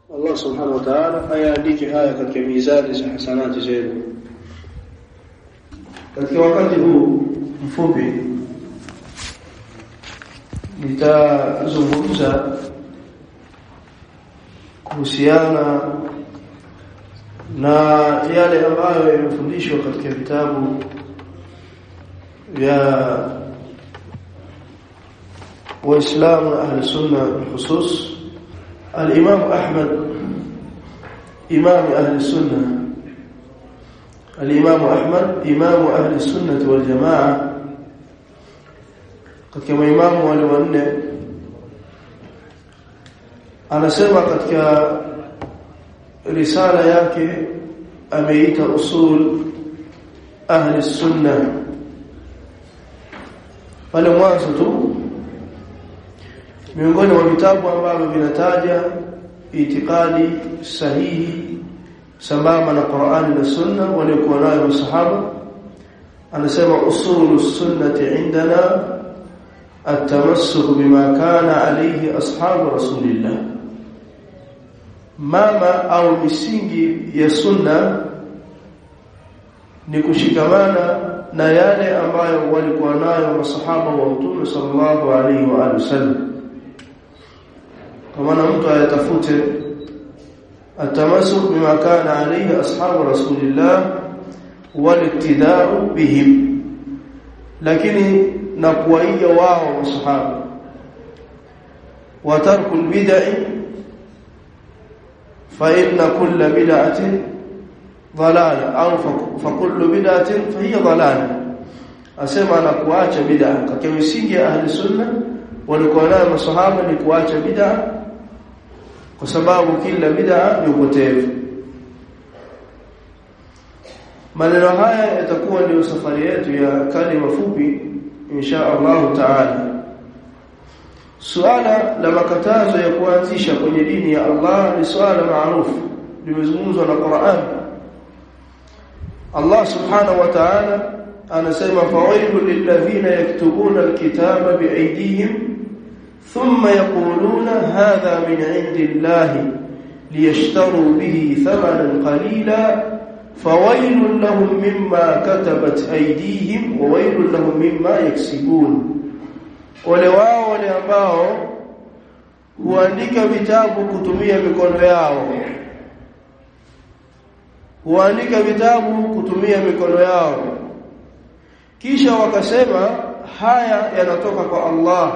Allah subhanahu wa ta'ala ayaandike haya katika mizani za hasanati zenu katika wakati huu mfupi nitazungumza kuhusiana na yale ambayo yamefundishwa katika vitabu vya waislamu na ahli sunna khusus al-imam ahmad imam ahli sunna al-imam ahmad imam ahli sunna wal jamaa katika maimamu wale wanne anasema katika risala yake ameita usul ahli sunna pale mwanzo tu miongoni mwa vitabu ambavyo vinataja itikadi sahihi sambamba na Qur'ani na Sunna waliokuwa nayo masahaba anasema usulu sunnati indana التمسك بما كان عليه أصحاب رسول الله mama au misingi ya sunna ni kushikamana na yale ambayo walikuwa nayo masahaba wa Mtume sallallahu alaihi wa alihi wasallam kama mtu ayatafute atamasuk bima kana alayhi ashabu rasulillah waliktidau bihim lakini na kuwaiga wao masahaba wa tarkul bid'i fa inna kulla bid'atin dhalala au fa kullu bid'atin fa hiya dhalala asema na kuacha bid'a katika misingi ya ahli sunna walikuwa nayo masahaba ni kuacha bid'a kwa sababu kila bid'a ni upotevu maneno haya yatakuwa ndio safari yetu ya kalima fupi insha Allah taala suala la makatazo ya kuanzisha kwenye dini ya Allah ni suala maarufu limezungumzwa na Qur'an Allah subhanahu wa ta'ala anasema fawailul lilladhina yaktubuna alkitaba biaydihim thumma yaquluna hadha min 'indillahi liyashtaru bihi thamanan qalila فويل لهم مما كتبت ايديهم وويل لهم مما يكسبون wale wao wale ambao huandika vitabu kutumia mikono yao huandika vitabu kutumia mikono yao kisha wakasema haya yanatoka kwa Allah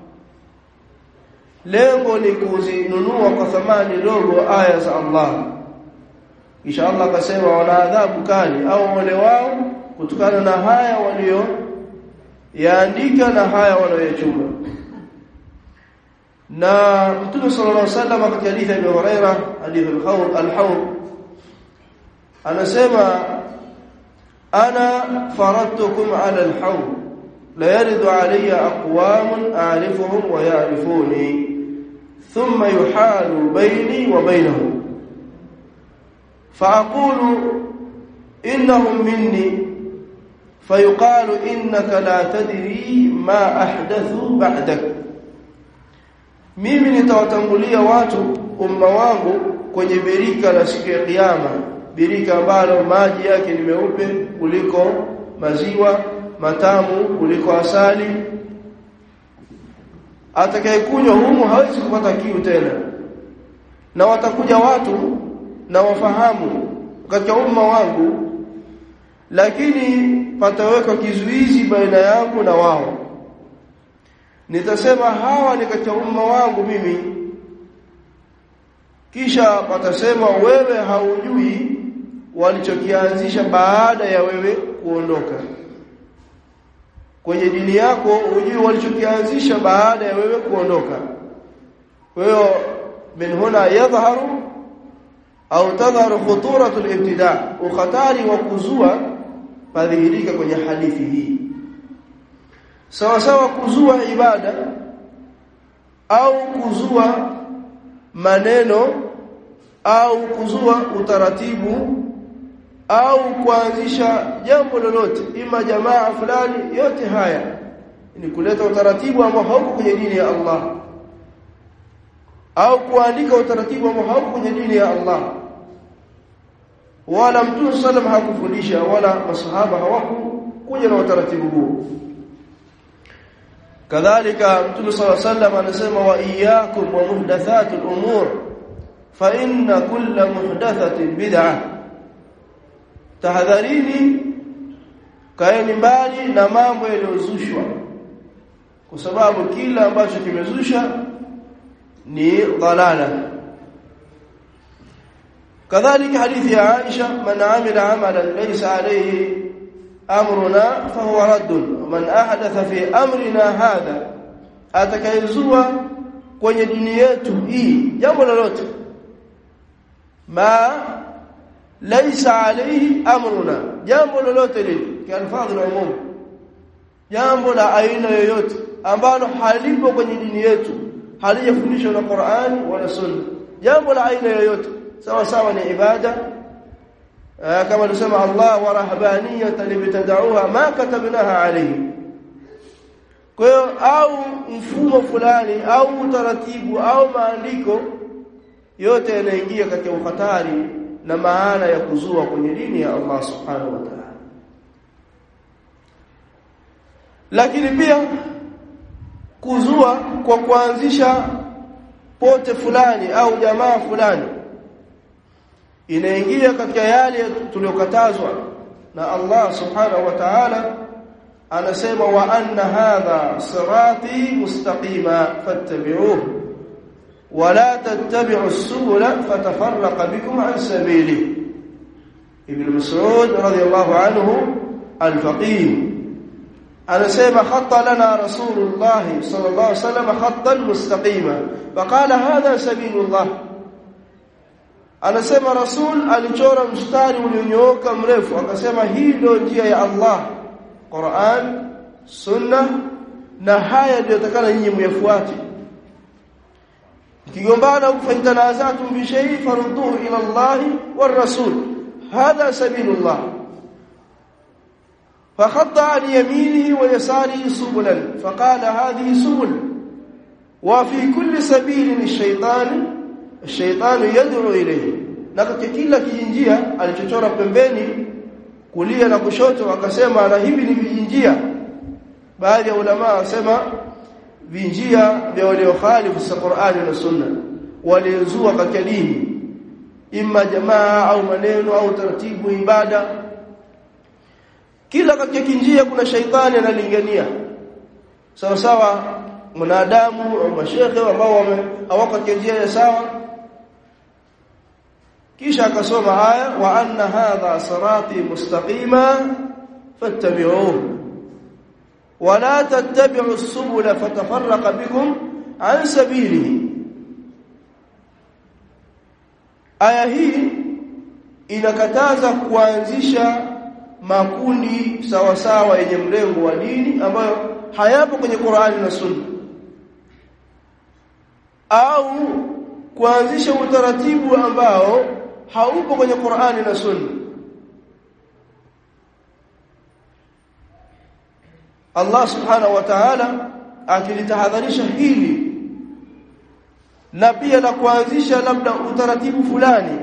lengo ni kuzinunua kwa thamani ndogo aya za Allah kisha Allah akasema wana adhabu kali au wale wao kutokana na haya walio yaandika na haya walioyachuma na Mtume sallallahu alaihi wasallam katika hadithi ya Abu Huraira hadithi al-Hawd al-Hawd anasema ana faradtukum ala al-hawd la yaridu alayya aqwamun a'rifuhum wa ya'rifuni thumma yuhalu bayni wa bainahum فأقول إنهم مني فيقال إنك لا تدري ما أحدثوا بعدك mimi nitawatangulia watu umma wangu kwenye birika la siku ya kiyama birika ambalo maji yake ni meupe kuliko maziwa matamu kuliko asali atakayekunywa humo hawezi kupata kiu tena na watakuja watu na wafahamu katika umma wangu lakini pataweka kizuizi baina yangu na wao nitasema hawa ni katika umma wangu mimi kisha patasema wewe haujui walichokianzisha baada ya wewe kuondoka kwenye dini yako hujui walichokianzisha baada ya wewe kuondoka kwa hiyo min huna yadhharu au tadharu khuturatu al-ibtida ukhatari wa kuzua padhihirika kwenye hadithi hii sawa sawa kuzua ibada au kuzua maneno au kuzua utaratibu au kuanzisha jambo lolote ima jamaa fulani yote haya ni kuleta utaratibu ambao hauko kwenye dini ya Allah au kuandika utaratibu ambao hauko kwenye dini ya Allah wala mtume sallam hakufundisha wala masahaba hawakuja na utaratibu huo kadhalika mtume sallallahu alaihi wasallam anasema wa iyyakum wa muhdathatul umur fa inna kulla muhdathatin bid'ah tahadharini kaeni mbali na mambo yaliyozushwa kwa sababu kila ambacho kimezusha ni dalala kadhalika hadithi ya Aisha man amila amalan laysa alayhi amruna fahuwa raddun man ahdatha fi amrina hadha atakayezua kwenye dini yetu hii jambo lolote ma laysa alayhi amruna jambo lolote lile kialfadhi na umum jambo la aina yoyote ambalo halipo kwenye dini yetu halijafundishwa na Qur'an wala Sunna jambo la aina yoyote sawa sawa ni ibada kama alisema Allah wa rahbaniyatan libtada'uha ma katabnaha alayhi kwa hiyo au mfumo fulani au utaratibu au maandiko yote yanaingia katika ukhatari na maana ya kuzua kwenye dini ya Allah subhanahu wa ta'ala lakini pia kuzua kwa kuanzisha pote fulani au jamaa fulani inaingia katika yale tuliyokatazwa na Allah subhanahu wa ta'ala anasema wa anna hadha sirati mustaqima fattabi'uhu ولا تتبعوا السبل فتفرق بكم عن سبيله ابن مسعود رضي الله عنه الفقيه anasema khatta lana rasulullah sallallahu alaihi wasallam khattan mustaqima faqala hadha sabilullah anasema rasul alichora mstari ulionyooka mrefu akasema hii ndio njia ya Allah Qur'an sunna na haya ndio takana nyinyi myafuate kigombana kufaitanazatu bi shay farudduhu ila Allah war rasul hadha sabilullah فخط عن يمينه ويساره سبلا فقال هذه سبل وفي كل سبيل الشيطان الشيطان يدعو إليه na katika kila kijinjia alichochora pembeni kulia na kushoto akasema na hivi ni vijinjia baadhi ya ulama wasema vinjia vya waliokhalifu sa Qur'ani na Sunna waliozua katika dini imma jamaa au maneno au taratibu ibada kila katika kinjia kuna shaitani analingania sawa sawa mwanadamu au mashekhe ambao hawako katika njia ya sawa kisha akasoma aya wa anna hadha sirati mustaqima fattabi'uhu wa la tattabi'u as-subula fatafarraqa bikum an sabilihi aya hii inakataza kuanzisha makundi sawa sawa yenye mlengo wa dini ambayo hayapo kwenye Qur'ani na Sunna au kuanzisha utaratibu ambao haupo kwenye Qur'ani na Sunna Allah subhanahu wa ta'ala akilitahadharisha hili na pia la kuanzisha labda utaratibu fulani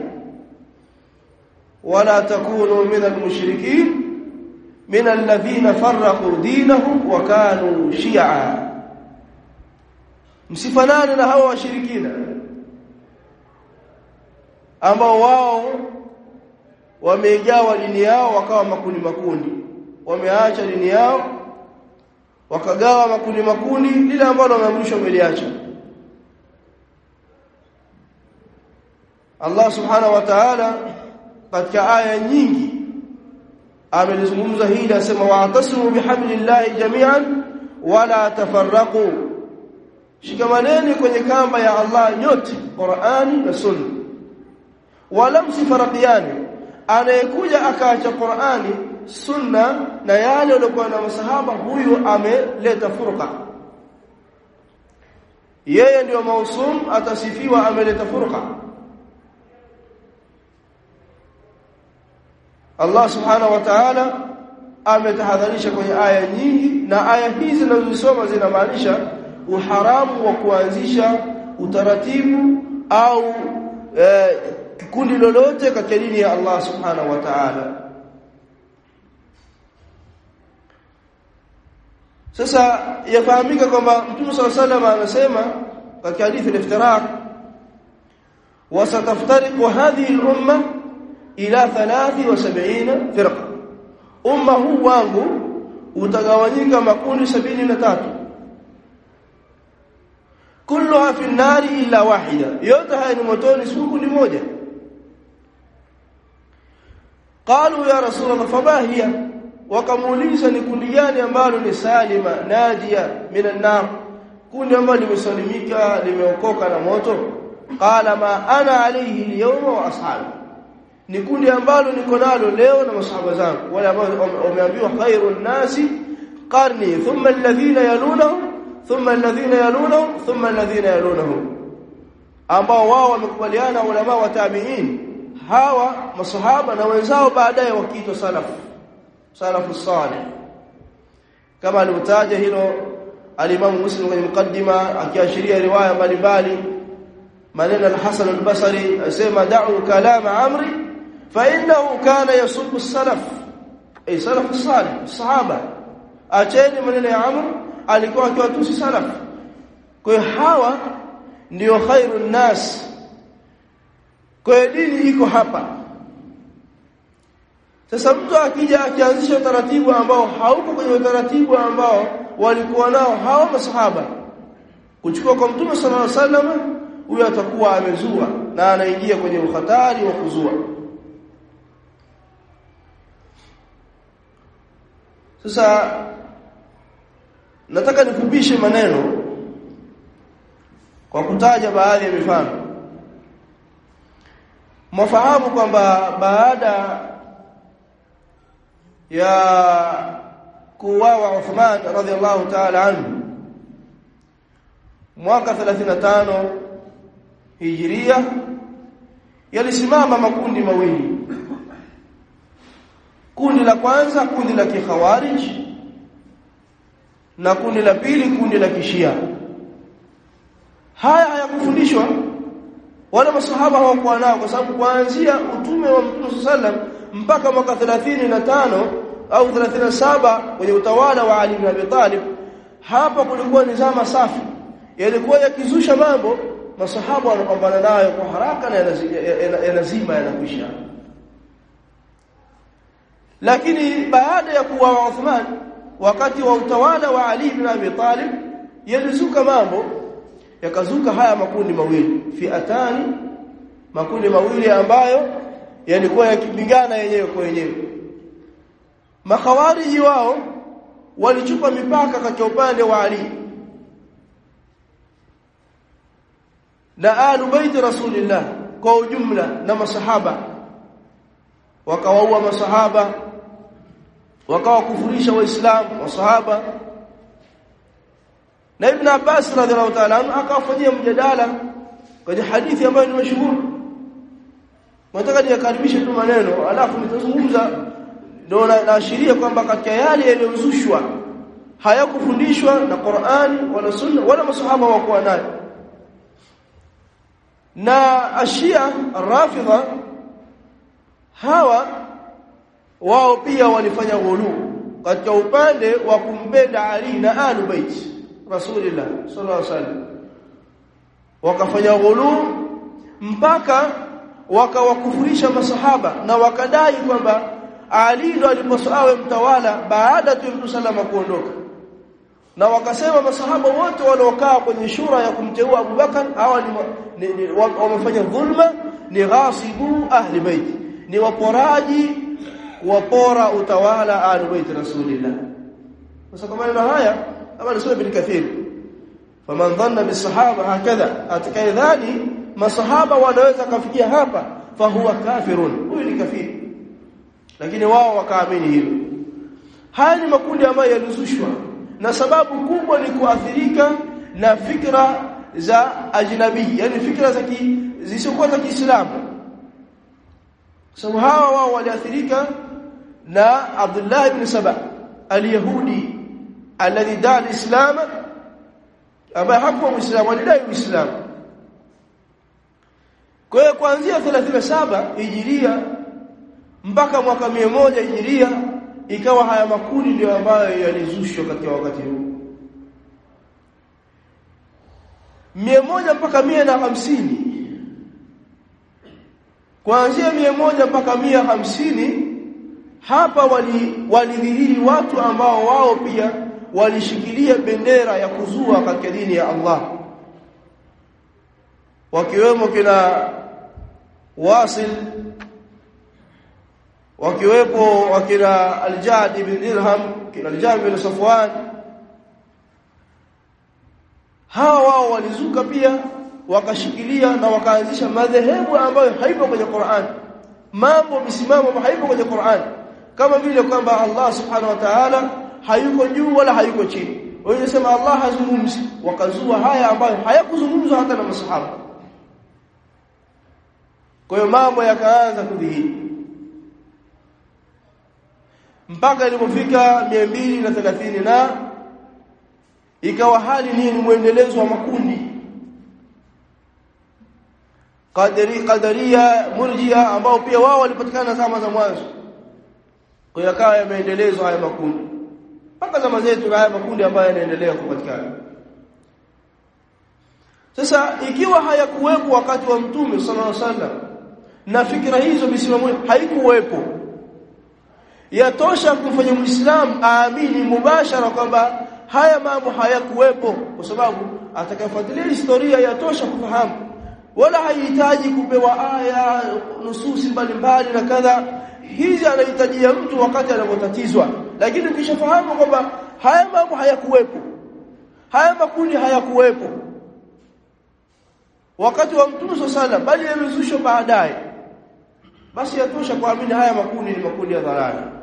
ولا تكونوا من المشركين من الذين فرقوا دينهم وكانوا شيعا msifanane na hao washirikina ambao wao wamejawa dini yao wakawa makundi makundi wameacha dini yao wakagawa makundi makundi lile ambalo wameamrishwa wameliacha Allah subhanahu wa ta'ala katika aya nyingi amelizungumza hili asema wa'tasimu bihablillahi jami'an wala tafarraqu shikamaneni kwenye kamba ya Allah nyote Qur'ani na Sunna wala msifaraqiani anayekuja akaacha Qur'ani Sunna na yale waliokuwa na masahaba huyu ameleta furqa yeye ndio mausum atasifiwa ameleta furqa Allah subhanahu wa ta'ala ametahadharisha kwenye aya nyingi na aya hizi zinazosoma zinamaanisha uharamu wa kuanzisha utaratibu au eh, kundi lolote katika dini ya Allah subhanahu wa ta'ala sasa yafahamika kwamba Mtume صلى الله عليه وسلم anasema katika hadithi al-iftiraq وستفترق هذه الامه الى 73 فرقه umma huu wangu utagawanyika makundi 73 kulluha fi an-nari illa wahida yote haya ni motoni si kundi moja qalu ya rasulullah fama hiya wakamuuliza ni kundi gani ambalo ni salima najia minan nar kundi ambalo limesalimika limeokoka na moto qala ma ana alayhi al-yawma wa ashabi ni kundi ambalo niko nalo leo na masahaba zangu wale ambao wameambiwa khairun nasi qarni thumma alladhina yalunahum thumma alladhina yalunahum thumma alladhina yalunahum ambao wao wamekubaliana ulama wa tabi'in hawa masahaba na wenzao baadaye wakiitwa salafu salafu salih kama alivyotaja hilo alimamu muslim kwenye mukaddima akiashiria riwaya mbalimbali maneno al-Hasan al-Basri asema da'u kalama amri fa innahu kana yasubbu as-salaf ay salaf salih sahaba acheni maneno ya amr alikuwa akiwatusi salaf kwa hiyo hawa ndio khairun nas kwa dini iko hapa sasa mtu akija akianzisha utaratibu ambao hauko kwenye utaratibu ambao walikuwa nao hao masahaba kuchukua kwa mtume sallallahu alaihi wasallam huyo atakuwa amezua na anaingia kwenye uhatari wa kuzua sasa nataka nikupishe maneno kwa kutaja baadhi ya mifano mwafahamu kwamba baada ya kuuawa Uthman radhiallahu ta'ala anhu mwaka 35 Hijria yalisimama makundi mawili kundi la kwanza kundi la kikhawarij na kundi la pili kundi la kishia haya hayakufundishwa wala masahaba hawakuwa nao kwa sababu kuanzia utume wa Mtume sallam mpaka mwaka 35 au 37 kwenye utawala wa Ali ibn Abi Talib hapa kulikuwa ni zama safi yalikuwa yakizusha mambo masahaba wanapambana nayo kwa haraka na yanazima yanakwisha lakini baada ya kuwa Uthman wakati wa utawala wa Ali ibn Abi Talib yalizuka mambo yakazuka haya makundi mawili fiatani makundi mawili ambayo yalikuwa yakipigana yenyewe kwa yenyewe makhawariji wao walichupa mipaka katika upande wa Ali na alu bait rasulillah kwa ujumla na masahaba wakawaua masahaba wakawakufurisha waislamu masahaba na ibn Abbas radhiallahu ta'ala anhu akawafanyia mjadala kwenye hadithi ambayo ni mashuhuri nataka niyakaribishe tu maneno alafu nitazungumza ndio naashiria kwamba katika yale yaliyozushwa hayakufundishwa na Qur'an wala Sunna wala masahaba wakuwa nayo na ashia rafidha hawa wao pia walifanya ghulu katika upande wa kumpenda Ali na alu bait Rasulullah sallallahu alaihi wasallam wakafanya ghulu mpaka wakawakufurisha masahaba na wakadai kwamba Ali ndo aliposawe mtawala baada tu Mtume salama kuondoka na wakasema masahaba wote waliokaa kwenye shura ya kumteua Abu Bakar hawa ni, ni, ni wamefanya dhulma ni ghasibu ahli bait ni waporaji wapora utawala ahli bait rasulillah sasa kwa maneno haya kama nisome bin kathir faman dhanna bisahaba hakadha atakayedhani masahaba wanaweza kafikia hapa fahuwa kafirun huyu ni kafiri lakini wao wakaamini hilo haya ni makundi ambayo yalizushwa na sababu kubwa ni kuathirika na fikra za ajnabi yani fikra za zisizokuwa za Kiislamu sababu hawa wao waliathirika na Abdullah ibn Saba al-Yahudi alladhi daa al-Islam ambaye hakuwa Muislamu alidai Uislamu kwa hiyo kuanzia 37 hijiria mpaka mwaka moja hijiria ikawa haya makundi ndio ambayo yalizushwa katika wakati huu mia moja mpaka mia na hamsini kuanzia mia moja mpaka mia hamsini hapa walidhihiri wali watu ambao wao pia walishikilia bendera ya kuzua katika dini ya Allah wakiwemo kina Wasil wakiwepo wakina Al-Jad ibn Dirham kina Al-Jad ibn Safwan hawa wao walizuka pia wakashikilia na wakaanzisha madhehebu ambayo haipo kwenye Qur'an mambo misimamo haipo kwenye Qur'an kama vile kwamba Allah subhanahu wa ta'ala hayuko juu wala hayuko chini wanasema Allah hazungumzi wakazua haya ambayo hayakuzungumzwa hata na masahaba kwa hiyo mambo yakaanza kudhihiri mpaka ilipofika 230 na ikawa hali ni mwendelezo wa makundi qadari qadaria murjia ambao pia wao walipatikana zama za mwanzo kwa hiyo yakawa yameendelezwa haya makundi mpaka zama zetu na haya makundi ambayo yanaendelea kupatikana sasa ikiwa hayakuwepo wakati wa mtume sallallahu alaihi wasallam na fikra hizo misimamo haikuwepo yatosha kumfanya muislamu aamini mubashara kwamba haya mambo hayakuwepo kwa sababu atakayefuatilia historia yatosha kufahamu wala haihitaji kupewa aya nususi mbalimbali na kadha hizi anahitajia mtu wakati anapotatizwa lakini ukishafahamu kwamba haya mambo hayakuwepo haya makundi hayakuwepo wakati wa mtume sana bali yamezushwa baadaye basi yatosha kuamini haya makundi ni makundi ya dhalali